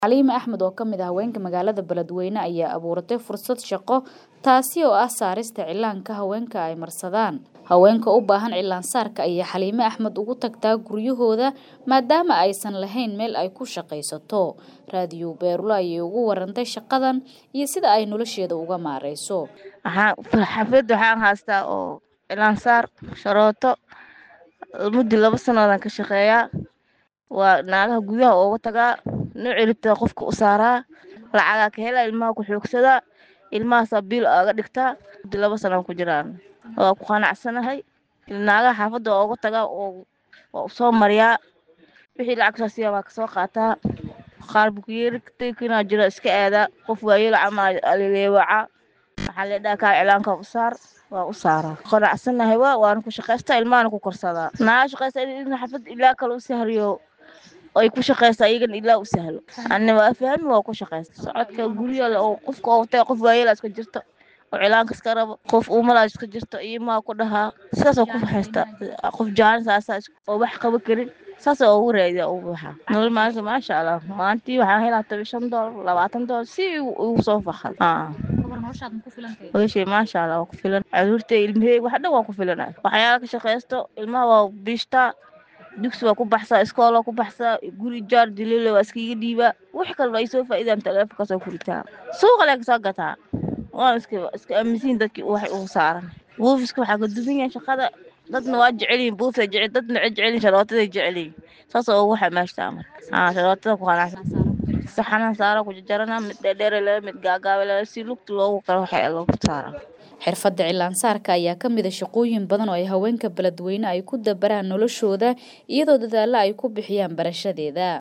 Xaliime Axmed oo ka mid ah haweenka magaalada Beledweyne ayaa abuuratay fursad shaqo taasi oo ah saarista cilaanka haweenka ay marsadaan. Haweenka u baahan cilaan saarka ayaa Xaliime Axmed ugu tagtaa guryahooda maadaama aysan lahayn meel ay ku shaqaysato. Raadiyo Beerulo ayay ugu warantay shaqadan iyo sida ay nolosheeda uga maareyso. xaflada waxaan haystaa oo cilaan saar sharooto muddo laba sanadaan ka shaqeeyaa waa naagaha gudaha ooga tagaa nooci rabtaa qofka u saaraa lacagaa ka helaa ilmaha ku xoogsadaa ilmahaasaa biil aaga dhigtaa muddo laba sanaan ku jiraan waa ku qanacsanahay naagaha xaafadda waa ooga tagaa oo waa usoo mariyaa wixii lacag soo siiyaa waa kasoo qaataa qaar bukiyeeri taykinaa jiro iska aadaa qof waayeel camal aleleewacaa waxaa leedhaha kaa cilaanka u saar waa u saaraa qanacsanahay waa waana ku shaqaystaa ilmahana ku korsadaa naaga shaqaysta in xafad ilaa kale u sahriyo ay ku shaqaysta iyagana ilaa u sahlo anna waa fahmi waa ku shaqaysta socodka guryaha oo qofka oo watay qof waayeel iska jirto oo cilaanka iska rabo qof umalaa iska jirto iyo maa ku dhahaa sidaasoo ku haysta qof jaanis aasaa oo wax qaba karin saas oo ugu raadiya ugu baxa nolol maalinta maasha allah maalintii waxaan helaa toban shan doolar labaatan doolar si ugu soo faxal weshey maasha allah waa ku filan caruurta ilmahey wax dhan waa ku filan waxyaala ka shaqaysto ilmaha waa biishtaa dugsi waa ku baxsaa iskool waa ku baxsaa guri jaar diliile waa iskaga dhiibaa wax kalba ay soo faa'iidaan taleefonka soo kuritaa suuqa lee kasoo gataa waan iska iska aaminsiin dadkii wax ugu saaran buufiska waxaa ka duwan yahay shaqada dadna waa jecelyihin buufay jecel dadna waxay jecelyihin sharootaday jecelyihin saas oo ugu xamaashtaa marka aa sharootada ku qanacsan saxanan saara ku jarjarana mid dheerdheer leh mid gaagaabe leh si lugta loogu kala waxay loogu saara xirfadda cilaan saarka ayaa ka mid a shaqooyin badan oo ay haweenka beledweyne ay ku dabaraan noloshooda iyadoo dadaalla ay ku bixiyaan barashadeeda